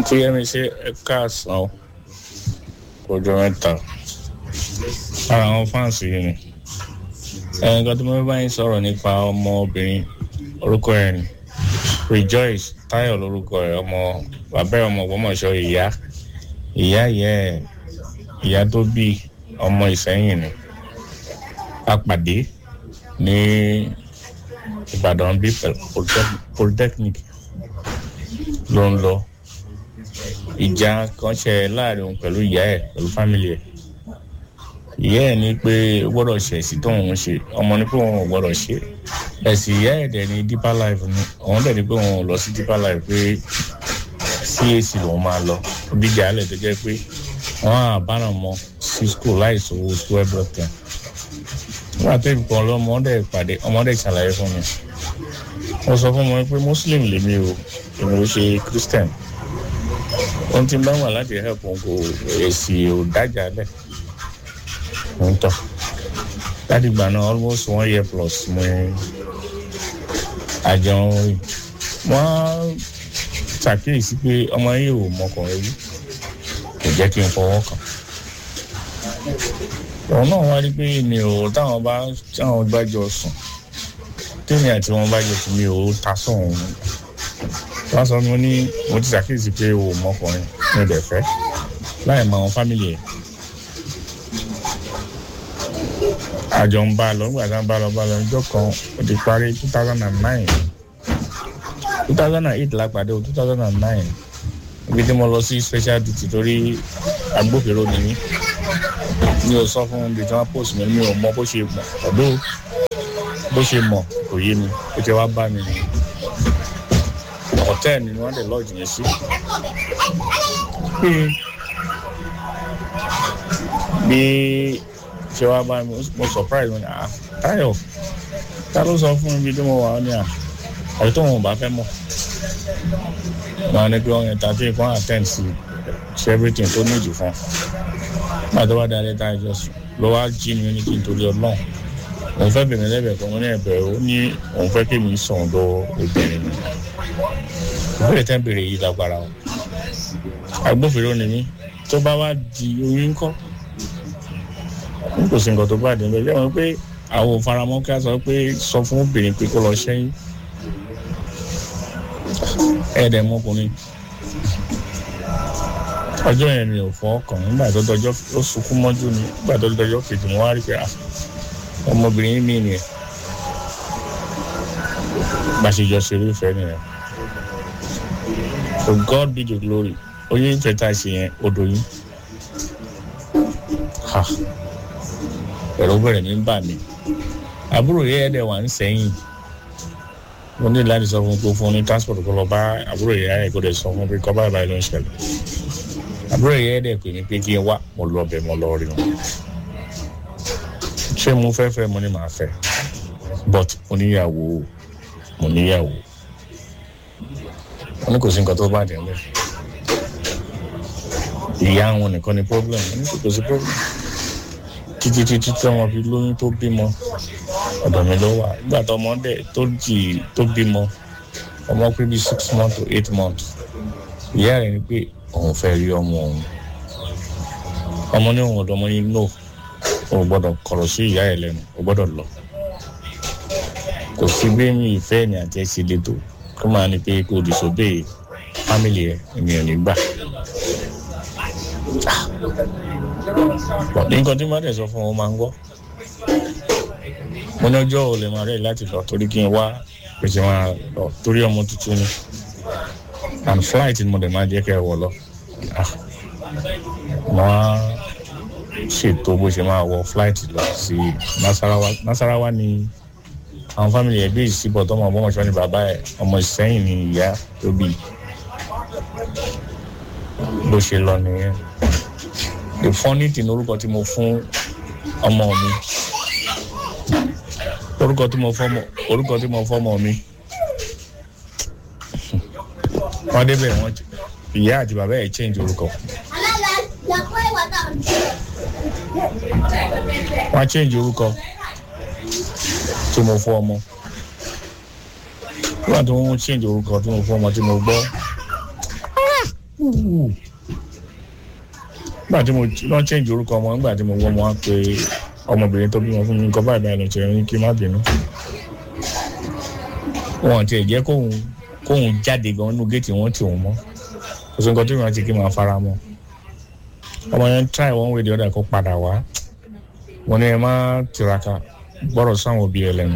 tí ẹ̀mí ṣe ẹ̀ka àsán ọjọ́ mẹ́ta ara àwọn fáǹsì yìí ni ẹnìkan tó mọ́ bá yín sọ̀rọ̀ nípa ọmọbìnrin orúkọ ẹ̀ ni rejoice tayo lórúkọ ẹ̀ ọmọ bàbá ẹ̀ ọmọ ògbómọ̀ṣọ́ ìyá ìyá ìyá ẹ̀ ìyá tó bí ọmọ ìsẹ́yìn ni a pàdé ní ìbàdàn bí polytechnic ló ń lọ ìjà kan ṣe láàrin òun pẹ̀lú ìyá ẹ̀ pẹ̀lú fámìlì ẹ̀ ìyá ẹ̀ ní pé ó gbọ́dọ̀ ṣe ẹ̀sìn tó òun ṣe ọmọ ní pé òun ò gbọ́dọ̀ ṣe ẹ̀sìn ìyá ẹ̀ dẹ̀ ní deeper life ni òun dẹ̀ ní pé òun ò lọ sí deeper life pé cac lòun máa lọ díjà alẹ̀ tó jẹ́ pé wọ́n á bára mọ́ sí school láì sówó tó ẹ̀ bọ̀tẹ̀ nígbà tó ìbùkún ọlọ́mọ ọdẹ ìpàdé ọmọdé ṣàlàyé fún mi wọ́n sọ fún mi pé muslim lèmi o èmi ò ṣe christian ohun tí n bá wà láti help òun kò èsì ò dájà lẹ̀ ń tọ̀ láti gbà náà almost one year plus mo àjọ wọ́n ṣàkíyèsí pé ọmọ yìí ò mọkànlélú kò jẹ́ kí n fọwọ́ kàn òun náà wá rí pé mi ò táwọn bá táwọn bá jọ sùn tèmi àti wọn bá jọ sùn mi ò ta sóhun wọn sọ mo ní mo ti ṣàkíyèsí pé o ò mọkùnrin mi ò dẹ̀ fẹ́ láì mọ àwọn fámìlì ẹ̀ àjọ ń bá a lọ nígbà tá a bá lọ bá a lọ ọjọ́ kan ó ti parí two thousand and nine two thousand and eight la pàdé o two thousand and nine ibi tí mo lọ sí special duty torí agbófinró ni mí mi ò sọ fún ibi tí wọn post mi mi ò mọ bó ṣe mọ ọdún bó ṣe mọ kò yé mi ó ti wá bá mi ní hòtẹ́ẹ̀lì ni wọ́n dẹ̀ lọ́ọ̀jì yẹn sí. bí ṣe wá bá mi mo surprise mi ah Táyọ̀ ta ló sọ fún ibi tí mo wà ó ní à àbí tóun ò bá fẹ́ mọ̀ wọn ní pé wọn yẹn tàbí nǹkan attend sí ṣe everything tó níjì fún un nígbà tó bá dalẹ̀ tá a jọ sùn ló wá jí mi ní kí n torí ọlọ́run òun fẹ́ bẹ̀rẹ̀ lẹ́bẹ̀ẹ́ kan mo ní ẹ̀bẹ̀ ó ní òun fẹ́ kí mi sàn lọ obìnrin mi ìbéèrè tẹ́ ń béèrè yìí lágbára o agbófinró ni mí tó bá wá di oyún ńkọ́ n kò sí nǹkan tó bá dé bẹ́ẹ̀ lẹ́wọ̀n pé àwọn òfaramọ́ ká sọ pé sọ fún obìnrin pé kó lọ ṣẹ́yìn ẹ̀ẹ́dẹ̀ mọ́kùnrin ọjọ́ yẹn mi ò fọ́ ọkàn nígbà tó dọjọ́ ó sunkún mọ́jú ni nígbà tó dọjọ́ kejì mo wá rí pé ọmọbìnrin mi nìyẹn bá ṣe jọ ṣeré ìfẹ́ nìyẹn so God be the glory oyún ìfẹ́ tá a ṣe yẹn odò yín ha ẹ̀rọ bẹ̀rẹ̀ ní bà mí àbúrò yẹ́ ẹ̀dẹ̀ wà ń sẹ́yìn mo ní láti sọ fún pé fún ní transport kó lọ bá àbúrò yẹ́ ẹ̀ kó dẹ̀ sọ fún pé kọ́ báyìí báyìí ló ń ṣẹlẹ̀ àbúrò yẹn dẹ̀ pè mí pé kí n wá mo lọ bẹ̀ mo lọ rí wọn ṣé mo fẹ́ fẹ́ mo ní màá fẹ́ but mo níyàwó mo níyàwó mo ní kò sí nǹkan tó bá dé ńbẹ ìyá wọn nìkan ni problem mo ní kò sí problem títí títí tí wọn fi lóyún tó bímọ ọ̀dọ̀ mi ló wà nígbà tó ọmọ dẹ̀ tó jì tó bímọ ọmọ pé bí six months to eight months ìyá rẹ̀ ni pé òun fẹ́ rí ọmọ òun ọmọ ní òun ọ̀dọ́ ọmọ yìí no o gbọ́dọ̀ kọ̀rọ̀ sí ìyá ẹ̀ lẹ́nu o gbọ́dọ̀ lọ kò sí bí mi ìfẹ́ ni àti ẹ̀ ṣe lè tó kó máa ní pé kò disobey family ẹ̀ èmi ò ní gbà nǹkan tí mọ́tẹ̀ sọ fún wọn máa ń gbọ́ mo ní ọjọ́ ò lè máa rẹ̀ láti lọ torí kí n wá pèsè máa lọ torí ọmọ tuntun ni and flight ni mo dẹ̀ máa jẹ́ kẹ́ ẹ wọ̀ lọ. mo á ṣètò bó ṣe máa wọ flight lọ sí nasarawa nasarawa ni àwọn family ẹ̀ bí ìsìbọ̀ tọmọ ọmọọṣọ ni bàbá ẹ̀ ọmọ ìsẹ́yìn ni ìyá tó bí bó ṣe lọ nìyẹn the funny thing orúkọ tí mo fún ọmọ mi orúkọ tí mo fọmọ orúkọ tí mo fọmọ mi wọ́n débẹ̀ wọ́n ìyá àti bàbá ẹ̀ change orúkọ. wọ́n change orúkọ tí mo fún ọmọ nígbà tí wọ́n change orúkọ tí mo fún ọmọ tí mo gbọ́ wúwú nígbà tí mo lọ́n change orúkọ ọmọ nígbà tí mo wọ́ ọmọ wa pé ọmọbìnrin tó bímọ fún mi nǹkan báyìí báyìí lọ ṣe ní kí n má bínú wọn ti ẹ̀ jẹ́ kóhun kóhun jáde gan nínú géètì wọn tì wọ́n mọ́ kò sí nǹkan tó yàn ti kí n máa fara mọ́ ọmọ yẹn try one way the other kó padà wá mo ní ẹ má tiraka gbọ́dọ̀ sáwọn òbí ẹ lẹ́nu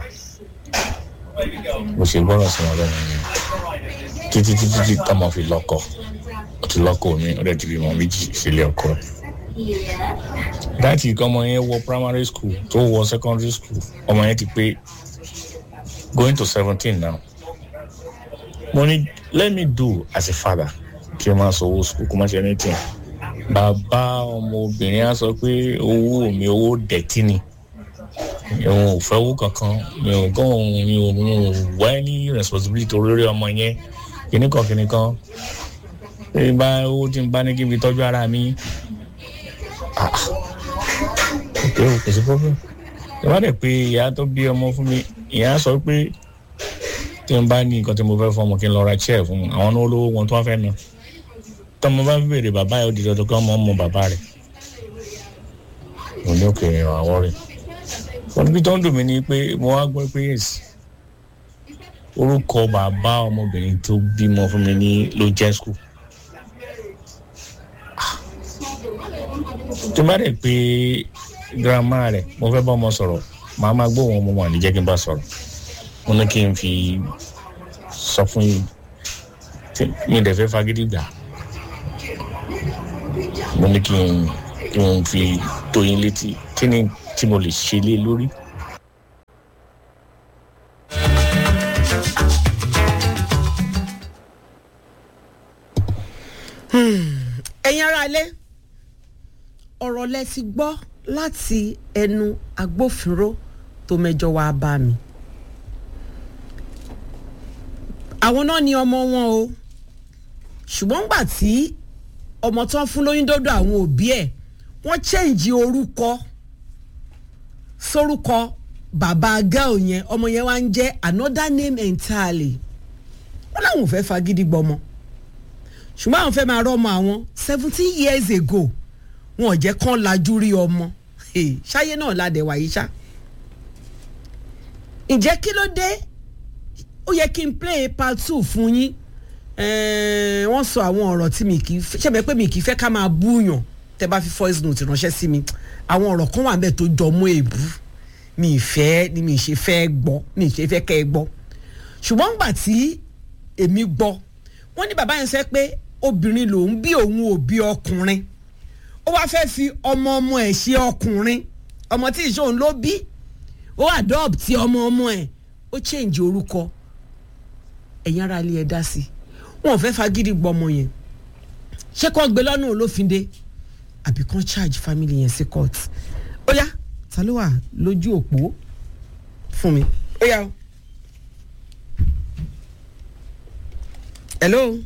mo sì gbọ́dọ̀ sí wọn lẹ́nu ni títí títí tí tọmọ fi lọ́kọ ó ti lọ́kọ mi ó dẹ̀ ti bímọ méjì sílé ọkọ ẹ̀ dáàtì ọmọ yẹn wọ primary school tó wọ secondary school ọmọ yẹn ti pé going to seventeen now mo ní let me do as a father kí n máa sọ owó school kó má ṣe anything bàbá ọmọbìnrin á sọ pé owó mi owó dẹ̀tí ni òun ò fẹ́ owó kankan mi ò gán òun mi ò mi ò wá ní responsibility lórí ọmọ yẹn kìnnìkan kìnnìkan bí bá owó tí n bá ní kí n fi tọ́jú ara mi ok o kò sí problem ẹ bá dẹ̀ pé ìyá tó bí ọmọ fún mi ìyá sọ pé tí n bá ní nǹkan tí mo fẹ́ fún ọmọ kí n lọ ra chair fún un àwọn olówó wọn tó wá fẹ́ nà tọmọ bá béèrè bàbá yẹn ó di dandan kí ọmọ mọ bàbá rẹ̀ mo ní òkè àwọn rẹ̀ wọn bí tó ń dùn mí ni pé mo wá gbọ́ pé yes orúkọ bàbá ọmọbìnrin tó bímọ fún mi ní ló jẹ́ school tí n bá dẹ̀ pé girama rẹ̀ mo fẹ́ bá ọmọ sọ̀rọ̀ màá máa gbóhùn ọmọ wọn ní jẹ́ kí n bá sọ̀rọ̀ mo ní kí n fi sọ fún yín mi dẹ̀ fẹ́ fagídí gbà mo ní kí n kí n fi tó yín létí kí ni tí mo lè ṣe lé lórí. ẹ̀yin ará ilé ọ̀rọ̀ lẹ ti gbọ́ láti ẹnu agbófinró tó mẹjọ wá bá mi. àwọn náà ni ọmọ wọn o ṣùgbọ́n gbà tí ọmọ tán fún lóyún dọ́dọ̀ àwọn òbí ẹ̀ wọ́n chẹ́ǹjì orúkọ sórúkọ bàbá girl yẹn ọmọ yẹn wá ń jẹ́ another name entirely wọ́n láwọn ò fẹ́ fagídí gbọmọ ṣùgbọ́n àwọn fẹ́ máa rọ́ ọmọ àwọn seventeen years ago wọn ò jẹ́ kán lajú rí ọmọ ṣáyé náà ládẹ̀ wáyé ṣá ǹjẹ́ kí ló dé ó yẹ kí n play part two fún yín wọ́n sọ àwọn ọ̀rọ̀ tí mi kì í fẹ́ ṣẹ́mi pé mi kì í fẹ́ ká máa búyàn tẹ́ bá fi voice note ránṣẹ́ sí mi àwọn ọ̀rọ̀ kan wà bẹ́ẹ̀ tó jọ mọ́ èébú mi ì fẹ́ ni mi ì ṣe fẹ́ gbọ́ mi ì ṣe fẹ́ kẹ́ ẹ gbọ́ ṣùgbọ́n gbà tí èmi gbọ́ wọ́n ní bàbá yẹn sẹ́ pé obìnrin lòun bí òun ò bí ọkùnrin ó wá fẹ́ fi ọmọ ọmọ ẹ̀ ṣe ọkùnrin ọmọ tí ìṣòun ló bí ó adopt ọmọ ọmọ ẹ̀ ó change orúkọ ẹ̀yin ara ilé ẹ̀ dá sí wọn ò fẹ́ fagídí gbọ́ ọmọ yẹn ṣé kàn gbé lọ́nà olófinde àbí kàn charge family yẹn sí court ó yá ta ló wà lójú òpó fún mi ó yá o. hello.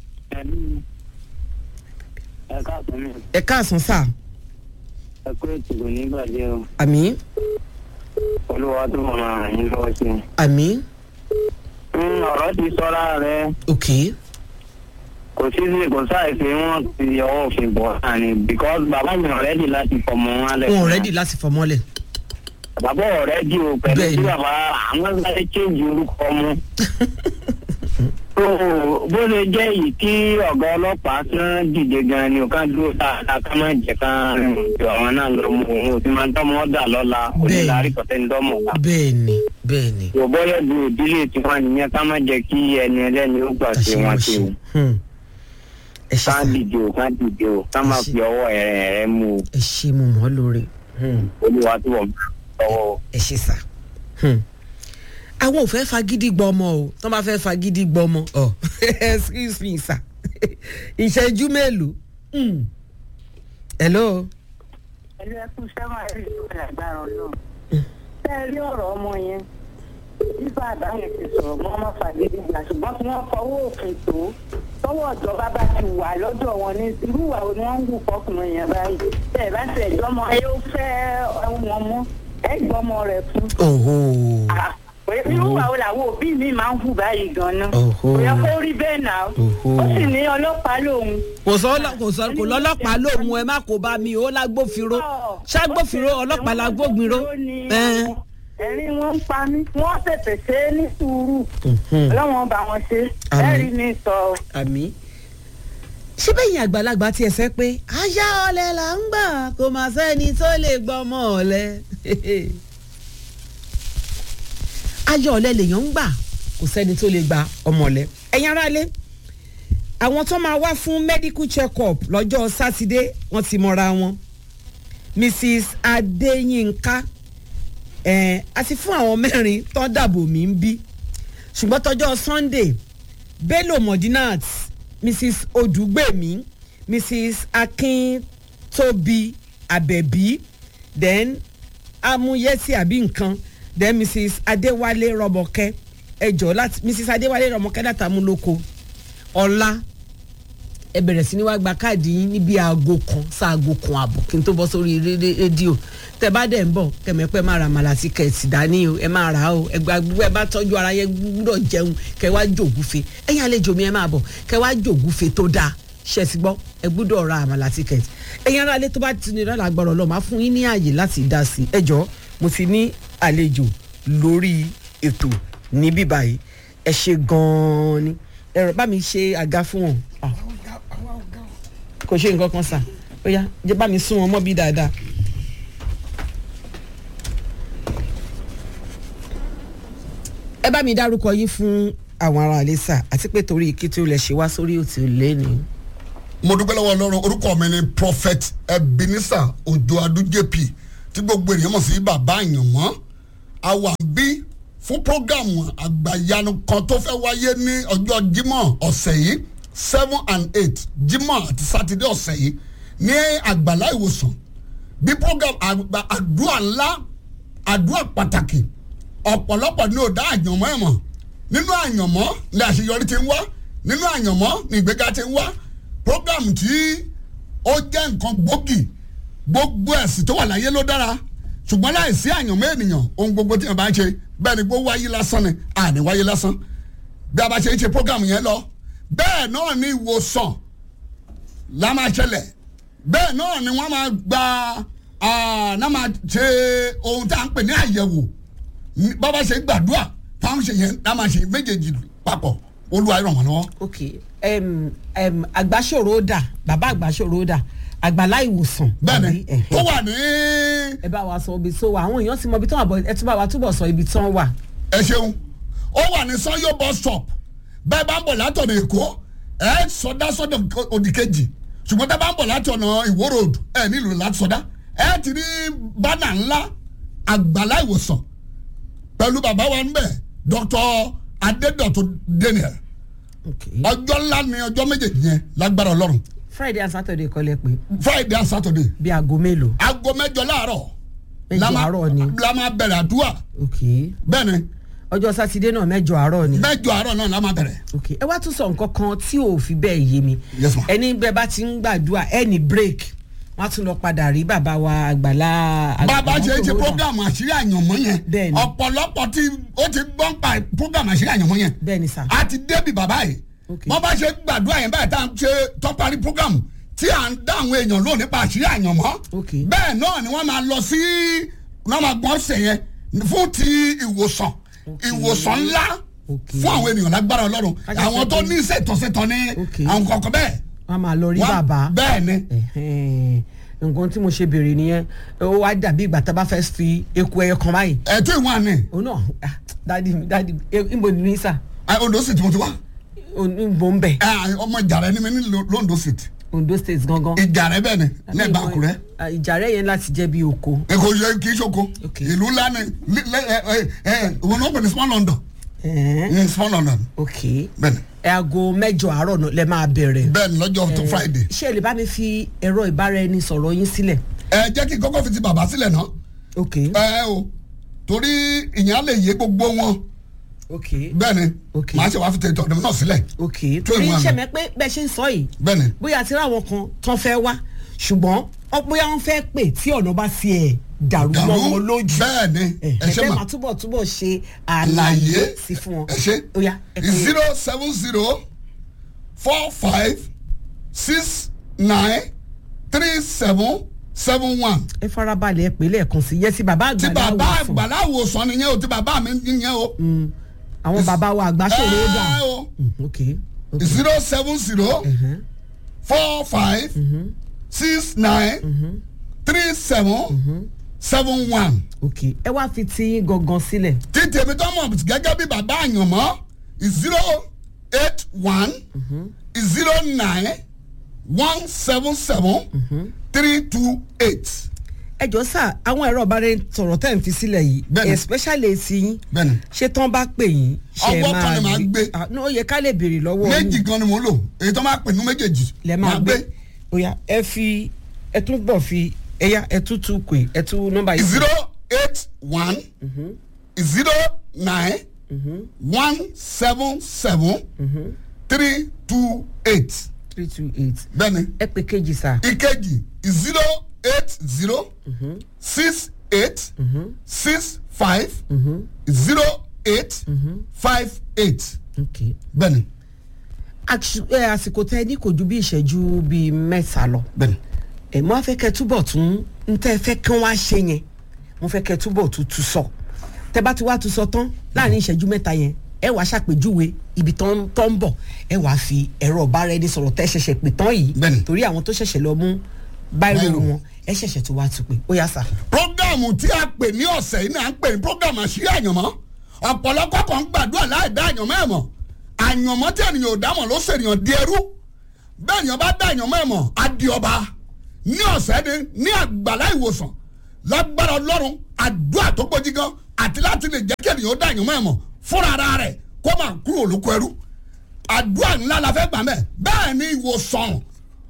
ẹ káàtó mi ẹ káàsán sá ẹ kó ètò kò ní bàjẹ́ o àmì olúwa tó mọ̀ máa ràn yín lọ́wọ́ sí i. àmì Mm, ọ̀rọ̀ ti sọ́ra rẹ ok kò sí sí kò sáì pé wọ́n ti ọwọ́ òfin bọ̀ náà ni because bàbá mi ọ̀rẹ́dì láti fọmọ wọn lẹ̀. wọn ò rẹ́dì láti fọmọ́lẹ̀ bàbá ọ̀rẹ́dì o pẹ̀lú Bẹ́ẹ̀ni. tí bàbá àwọn sáré change orúkọ mu. So, bó ṣe jẹ́ yìí kí ọ̀gá ọlọ́pàá kán dìde gan ni o kán dúró dáadáa ká má jẹ́ ká ju àwọn náà lọ mú òun ò ti máa ń tọ́mọ dà lọ́la onílàárí kọ̀tẹ́ni tọ́mọ wa. bẹ́ẹ̀ ni bẹ́ẹ̀ ni yòbọ́yọ̀ du ìdílé tiwọn nìyẹn ká má jẹ́ kí ẹni ẹlẹ́ni ó gbà ṣe wọn ṣe o Hmm. ẹ ṣe ká sá dìde o ká dìde o ká má fi ọwọ́ ẹ̀rẹ̀ rẹ̀ mú o ẹ ṣe mo mọ̀ ọ́ lórí Hmm. olúwa tó wọ̀ lọ́wọ́ o. ẹ ṣe sá. Hmm. àwọn ò fẹ́ fagídí gbọmọ o tó bá fẹ́ fagídí gbọmọ ọ excuse me sir ìṣẹ́jú mélòó Hmm. hello. ẹlú ẹkún sẹ́wọ̀n ẹ̀rí ìlú agbára ọlọ́run. ṣé ẹ rí ọ̀rọ̀ ọmọ yẹn nípa àbáyé ti sọ̀rọ̀ mọ́ ọmọ fàgídí gbà ṣùgbọ́n tí wọ́n fọwọ́ òfin tó tọwọ́ ìjọba bá ti wà lọ́dọ̀ wọn ní irú ìwà wo ni wọ́n ń wù fọkùnrin yẹn báyìí. ṣé ẹ bá ṣe ẹjọ́ ọmọ ẹ yóò fẹ́ wọn mú ẹ gbọ́ ọmọ rẹ̀ fún. oho Ah, pé irú wa wo làwọn òbí mi máa ń hù báyìí gan-an Oho. kò yẹ kó rí bẹ́ẹ̀ náà Oho. ó sì ní ọlọ́pàá lòun kò sọ ọlọ- kò sọ kò lọ́lọ́pàá lóhun ẹ má kó bá mi ó lágbófinró ṣàgbófinró ọlọ́pàá lágbófinró. Ẹn. ẹ̀rín wọn ń pa mí wọ́n tètè ṣe é ní sùúrù Mhm. ọlọ́wọ́n bá wọn ṣe Àmín. ẹ̀rí mi sọ àmì. ṣé bẹ́yìn àgbàlagbà tiẹ̀ sẹ́ pé aya ọ̀lẹ là ń gbà kò má sẹ́ni tó lè gbọ́mọ ọ̀lẹ. aya ọ̀lẹ lèèyàn ń gbà kò sẹ́ni tó lè gba ọmọ ọ̀lẹ. ẹ̀yin aráalé àwọn tó máa wá fún medical check-up lọ́jọ́ sátidé wọ́n ti mọ́ra wọn mrs adéyínká ẹ̀ àti fún àwọn mẹ́rin tó dàbò mí ń bí ṣùgbọ́n tọjọ́ sunday bello modinat mrs odùgbèmí mrs akintobi abẹbí then amúyẹsí àbí nǹkan then mrs adéwálé rọmọkẹ ẹjọ láti mrs adéwálé rọmọkẹ láti amúlòkọ ọlá ẹ bẹ̀rẹ̀ sí ni wàá gba káàdì yín níbi aago kan sáago kan ààbọ̀ kí n tó bọ́ sórí ré- rédíò tẹ bá dẹ̀ ń bọ̀ kẹmẹ́pẹ́ máa ra màlà tíkẹ́ẹ̀tì dání o ẹ máa rà á o ẹgbẹ́ gbogbo ẹ bá tọ́jú ara yẹn gbúdọ̀ jẹun kẹ wá jògúfe ẹ̀yin àlejò mi ẹ máa bọ̀ kẹ wá jògúfe tó dáa ṣe sí gbọ́ ẹ gbúdọ̀ ra àmàlà tíkẹ́ẹ̀tì ẹ̀yin ará ilé tó bá ti ní lọ́la gbọ́rọ̀ lọ́ọ́ máa fún yín ní ààyè láti dá sí ẹ jọ mo ti ní àlejò lórí ètò níbí báyìí ẹ ṣe gan-an ni ẹ̀rọ bá mi ṣe àga fún wọn. Ah kò ṣe nǹkan kan sà ó yá jẹ́ bá mi sún wọn mọ́ bí dáadáa. ẹ bá mi dárúkọ yín fún àwọn ará ilé sà àti pé torí kí tí ó lè ṣe wá sórí òtí ò lé ní. mo dúpẹ́ lọ́wọ́ ọlọ́run orúkọ mi ni prophet ebenezer ojo adu jp tí gbogbo ènìyàn mọ̀ sí bàbá àyànmọ́ a wà bí fún programu àgbàyanu kan tó fẹ́ wáyé ní ọjọ́ jímọ̀ ọ̀sẹ̀ yìí seven and eight jímọ̀ àti sátidé ọ̀sẹ̀ yìí ní àgbàlá ìwòsàn bí program àgbà àdúrà ńlá àdúrà pàtàkì ọ̀pọ̀lọpọ̀ ní òdá àyànmọ́ ẹ̀ mọ̀ nínú àyànmọ́ ni àṣeyọrí ti ń wá nínú àyànmọ́ ni ìgbéga ti ń wá program tí ó jẹ́ nǹkan gbòógì gbogbo ẹ̀sìn tó wà láyé ló dára ṣùgbọ́n láìsí àyànmọ́ ènìyàn ohun gbogbo tí wọ́n bá ń ṣe bẹ́ẹ̀ ni gbogbo wáyé lásán ni àní wáyé lásán bí a bá ṣe ń ṣe program yẹn lọ bẹ́ẹ̀ náà ni ìwòsàn la máa ṣẹlẹ̀ bẹ́ẹ̀ náà ni wọ́n máa gba ah, náà máa ṣe ohun tá à ń pè ní àyẹ̀wò Ní- bàbá ṣe gbàdúrà táwọn ṣe yẹn náà máa ṣe méjèèjì papọ̀ olúwa ràn wọ́n lọ́wọ́. ok um, um, àgbàṣòro dà bàbá àgbàṣòro dà àgbàlá ìwòsàn. bẹ́ẹ̀ni àbí? Ẹ̀hẹ́. tó wà ní ẹ bá wa sọ ibi tó wà àwọn èèyàn ti mọ ibi tó wà bọ ẹ tún bá wa túbọ̀ sọ ibi tó wà. ẹ ṣeun ó wà ní sanyo bus stop bẹ́ẹ̀ bá ń bọ̀ látọ̀nà èkó ẹ sọdá sọ́dọ̀ òdì kejì ṣùgbọ́n tá a bá ń bọ̀ látọ̀nà ìwó road ẹ nílùú láti sọdá ẹ ti rí bánà ńlá àgbàlá ìwòsàn pẹ̀lú bàbá wa ń bẹ̀ dr adédọ̀tun daniel ok ọjọ́ ńlá ni ọjọ́ méjèèjì yẹn lágbára ọlọ́run friday and saturday kọ́lẹ̀ pé friday and saturday bí aago mélòó. aago mẹ́jọ láàárọ̀ Mẹ́jọ la máa- àárọ̀ ni. la máa bẹ̀rẹ̀ àdúrà ok bẹ́ẹ̀ ni ọjọ́ sátidé náà mẹ́jọ àárọ̀ ni. mẹ́jọ àárọ̀ náà la máa bẹ̀rẹ̀. ok ẹ wá tún sọ nǹkan kan tí ò fi bẹ́ẹ̀ yé mi. Yes, ma. ẹni bẹ́ẹ̀ bá ti ń gbàdúrà ẹni break wọ́n á tún lọ padà rí bàbá wa àgbàlá. bàbá ṣe é ṣe àgbàlá programu àṣírí àyànmọ́ yẹn Bẹ́ẹ̀ni. ọ̀pọ̀lọpọ̀ tí ó ti gbọ́n pa programu àṣírí àyànmọ́ yẹn bẹ́ẹ̀ ni sà. a ti débi bàbá yìí Ok. wọ́n bá ṣe gbàdúrà yẹn báyìí tá à ń ṣe tọ́parí programu tí à ń dá àwọn èèyàn lónìí nípa àṣírí àyànmọ́ Ok. bẹ́ẹ̀ náà ni wọ́n máa lọ sí wọ́n máa gbọ́n ṣe yẹn fún ti ìwòsàn ìwòsàn ńlá Ok. fún àwọn ènìyàn lágbára ọlọ́run Kájà àwọn sọ tó pé- ní ìṣètọ́sẹ́tọ́ ní Ok. àwọn kọ̀ọ̀kan bẹ́ẹ̀ wọ́n á máa lọ rí Wọ́n- bàbá. bẹ́ẹ̀ ni Ẹ̀hẹ́n. nǹkan tí mo ṣe béèrè nìyẹn ó wá dàbí ìgbà tá a bá fẹ́ fi eku ẹyọ kan báyìí. ẹ̀tọ́ ìwọ̀n ni òun náà ah, dadi mi dadi mi eh, níbo ni sà Ondo State mo ti wá. níbo ń bẹ̀ ẹ ọmọ ìjàrẹ ni mi ní Lo- Londo State Ondo state gangan. ìjàrẹ bẹ́ẹ̀ ni lẹ́ẹ̀bà Àkúrẹ́ Ah, ìjàrẹ́ yẹn láti jẹ́ bí oko. èkó yẹ kì í ṣoko Ok. ìlú ńlá ni lẹ- lẹ- ẹ ẹ ẹ wọn náà pè ní small London Ẹ̀hẹ́n. ní small London ok bẹ́ẹ̀ ni ẹ aago mẹ́jọ àárọ̀ náà lẹ máa bẹ̀rẹ̀. bẹ́ẹ̀ ni lọ́jọ́ tó Friday ṣé ẹ lè bá mi fi ẹ̀rọ ìbáraẹnisọ̀rọ̀ yín sílẹ̀. ẹ jẹ́ kí n kọ́kọ́ fi ti bàbá sílẹ̀ náà ok ẹ o torí ìyẹn á lè yé gbogbo wọn ok bẹ́ẹ̀ ni Ok. màá ṣe wá fi tètè ọ̀dọ̀ náà sílẹ̀ ok Tó torí ìwọ̀n iṣẹ́ àmì. mi pé bẹ́ẹ̀ ṣe ń sọ yìí bẹ́ẹ̀ ni bóyá àti ráwọn kan tán fẹ́ wá ṣùgbọ́n ọ- bóyá wọ́n fẹ́ pè tí ọ̀nà bá sí ẹ̀ dàrú mọ́ Dàrú, wọn lójú bẹ́ẹ̀ ni, ẹ ṣé ẹ mà. máa túbọ̀ túbọ̀ ṣe àlàyé àlàyé sí fún wọn ẹ ṣe ó yá ẹ pé zero seven zero four five six nine three seven seven one ẹ farabalẹ̀ ẹ pè lẹ́ẹ̀kan sí yẹ sí bàbá ti àgbàlá bàbá àwòsàn àgbàlá àwòsàn nìyẹn o ti bàbá mi nìyẹn o àwọn bàbá wa àgbà ṣòro ó dà ẹ o Mm, ok ok zero seven zero Mhm. four five six nine three seven seven one ok ẹ wá fi tí gangan sílẹ̀ tí tèmi tó mọ̀ gẹ́gẹ́ bí bàbá àyànmọ́ zero eight one zero nine one seven seven three two eight. ẹ jọ sá àwọn ẹ̀rọ ọ̀bára sọ̀rọ̀ tẹ̀ ń fi sílẹ̀ yìí Bẹ́ẹ̀ni. especially sí yín bẹ́ẹ̀ni ṣé tán bá pè yín ṣe ẹ Ọwọ́ kan ni màá gbé. Ah, no, ó yẹ ká lè béèrè lọ́wọ́ méjì yín gan ni mò ń lò èyí tó máa pè ní méjèèjì lẹ máa gbé ó yá ẹ fi ẹ tún bọ̀ fi ẹ yá ẹ tún tún pè ẹ tún nọ́mbà yìí. zero eight one zero nine one seven seven three two eight three two eight bẹ́ẹ̀ni ẹ pè kejì sá. ìkejì zero eight zero six eight six five zero eight five eight ok bẹ́ẹ̀ni Actu- ẹ, àsìkò tẹ ní kò ju bí ìṣẹ́jú bíi mẹ́ta lọ bẹ́ẹ̀ni ẹ mo á fẹ́ kẹ́ túbọ̀ tún ń tẹ́ fẹ́ kí wọ́n á ṣe yẹn mo fẹ́ kẹ́ túbọ̀ tún tu sọ tẹ bá ti wá tu sọ tán láàrin ìṣẹ́jú mẹ́ta yẹn ẹ wàá ṣàpèjúwe ibi tó ń tó ń bọ̀ ẹ wàá fi ẹ̀rọ ọ̀bára ẹni sọ̀rọ̀ tẹ́ ṣẹ̀ṣẹ̀ pè tán yìí Bẹ́ẹ̀ni. torí àwọn tó ṣẹ̀ṣẹ̀ lọ mú báyìí Báírò. wọn ẹ ṣẹ̀ṣẹ̀ tó wá tu pé ó yá sà. programu tí a pè ní ọ̀sẹ̀ yìí náà ń pè ní programu àṣírí àyànmọ́ ọ̀pọ̀lọpọ̀ kan ń gbàdúrà láì dá àyànmọ́ ẹ̀ mọ̀ àyànmọ́ tí ènìyàn ò dámọ̀ ló ṣènìyàn di ẹrú bẹ́ẹ̀ ènìyàn bá dá àyànmọ́ ẹ̀ mọ̀ á di ọba ní ọ̀sẹ̀ ni ní àgbàlá ìwòsàn lágbára ọlọ́run àdúrà tó gbójú gan àti láti lè jẹ́ kí ènìyàn ó dá àyànmọ́ ẹ̀ mọ̀ fúnra ara rẹ̀ kó máa kúrò lóko ẹrú àdúrà ńlá la fẹ́ gbà mẹ́ bẹ́ẹ̀ ni ìwòsàn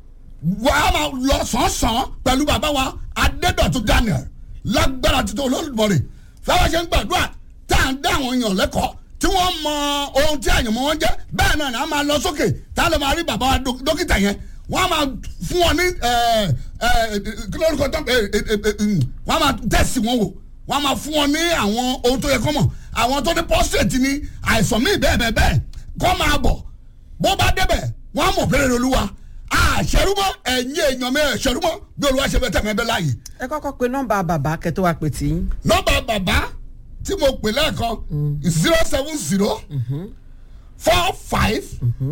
wà á máa lọ sàn-sàn pẹ̀lú bàbá wa adédọ̀tún daniel lágbára títí olódùmọ̀rẹ́ fẹ́wọ́n ṣe ń gbàdúrà tá à ń dá àwọn èèyàn lẹ́kọ̀ọ́ tí wọ́n mọ ohun tí àyànmọ́ wọn jẹ́ bẹ́ẹ̀ náà ni a máa lọ sókè tá a lè máa rí bàbá wa dó- dókítà yẹn wọ́n á máa fún wọn ní ẹ, ẹ, kí lórúkọ tán ẹ, ẹ, ẹ, ẹ, mm, wọ́n á máa tẹ̀sí wọn wò wọ́n á máa fún wọn ní àwọn ohun tó yẹ kọ́ mọ̀ àwọn tó ní prostate ní àìsàn míì bẹ́ẹ̀ bẹ́ẹ̀ bẹ́ẹ̀ kọ́ máa bọ̀ bó bá débẹ̀ wọ́n á mọ̀ pé rere olúwa àṣẹrúmọ́ ẹ̀yin èèyàn mi ẹ̀ṣẹrúmọ́ bí olúwa ṣe fẹ́ tẹ̀mẹ́ bẹ́ láàyè. ẹ kọ́kọ́ pe nọ́mbà bàbá kẹ́ tó wá pè tí yín. nọ́mbà bàbá tí mo pè lẹ́ẹ̀kan zero seven zero four five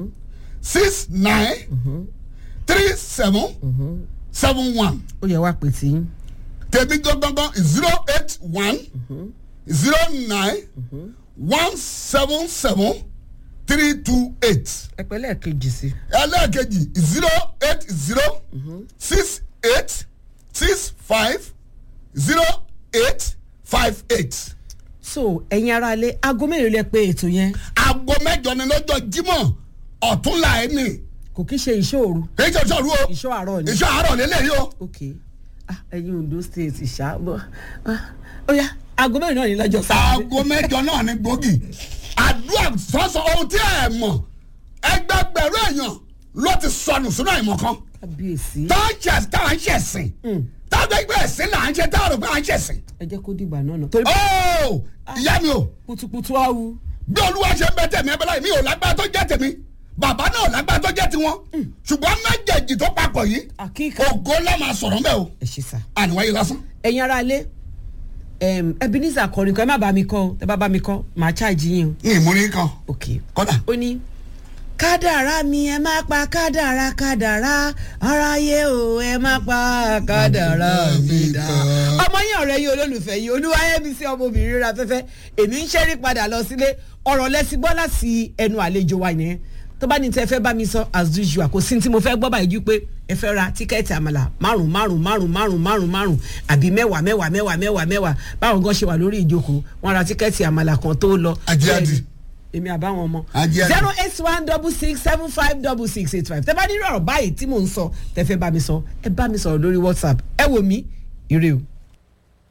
six nine three seven seven one ó yẹ wá pè tí yín. tèmi gangan zero eight one zero nine one seven seven three two eight ẹ pẹ́ lẹ́ẹ̀kejì sí. ẹlẹ́ẹ̀kejì zero eight zero six eight six five zero eight five eight. so ẹ̀yin ara ilé aago mélòó lẹ pé ètò yẹn aago mẹ́jọ ni lọ́jọ́ jímọ̀ ọ̀túnla ẹ̀ ní kò kí ṣe ìṣòro èyí ṣe ìṣòro o ìṣọ́ àárọ̀ ni. ìṣọ́ àárọ̀ lélẹ́yìí o ok ah ẹ̀yin ondo state ìṣàbọ̀ ó yá aago mélòó náà ní lọ́jọ́ sáà. aago mẹ́jọ náà ni gbòógì àdúrà sọ́sọ́ ohun tí ẹ̀ mọ̀ ẹgbẹgbẹ̀rún èèyàn ló ti sọnù sínú àìmọ̀ kan kábíyèsí táwọn táwọn ń ṣẹ̀sìn táwọn ẹgbẹ́ ẹ̀sìn là ń ṣe táwọn rò pé à ń ṣẹ̀sìn. ẹ jẹ́ kó dìgbà náà náà torí ó ìyá mi o putuputu awu bí olúwa ṣe ń bẹ tẹ̀mí ẹbẹ láì mi ò lágbára tó jẹ́ tèmi bàbá náà ò lágbára tó jẹ́ tiwọn ṣùgbọ́n méjèèjì tó papọ̀ yìí àkíkà ògo ńlá máa sọ̀rọ̀ mbẹ́ o ẹ ṣe sá. àníwáyé lásán. ẹ̀yin ara ilé em, ebenezer kọrin kan ẹ má bá mi kọ o tẹ bá bá mi kọ màá ṣáàjì yín ní ìmúrí kan o ok kọ́dà ó ní kádàrá mi ẹ má pa kádàrá kádàrá aráyé o ẹ má pa kádàrá mi dá. ọmọ yín ọ̀rẹ́ yín olólùfẹ́ yín olúwayébísí ọmọbìnrin rẹ̀ afẹ́fẹ́ èmi ń ṣẹ́rí padà lọ sílé ọ̀rọ̀ lẹ́sìn gbọ́ láti ẹnu àlejò wa yẹn tó bá ní tẹ́ fẹ́ bá mi sọ as usual kò sí ní tí mo fẹ́ gbọ́ báyìí ju pé ẹ fẹ́ ra tíkẹ́ẹ̀tì àmàlà márùn márùn márùn márùn márùn márùn àbí mẹ́wàá mẹ́wàá mẹ́wàá mẹ́wàá mẹ́wàá báwọn gan ṣe wà lórí ìjókòó wọn ra tíkẹ́ẹ̀tì àmàlà kan tó lọ. Àjíàdì. èmi àbáwọn ọmọ Àjíàdì. zero eight one double six seven five double six eight five tẹ bá nílò ọ̀rọ̀ báyìí tí mò ń sọ tẹ fẹ́ bá mi sọ ẹ bá mi sọ̀rọ̀ lórí whatsapp ẹ wò mí ire o.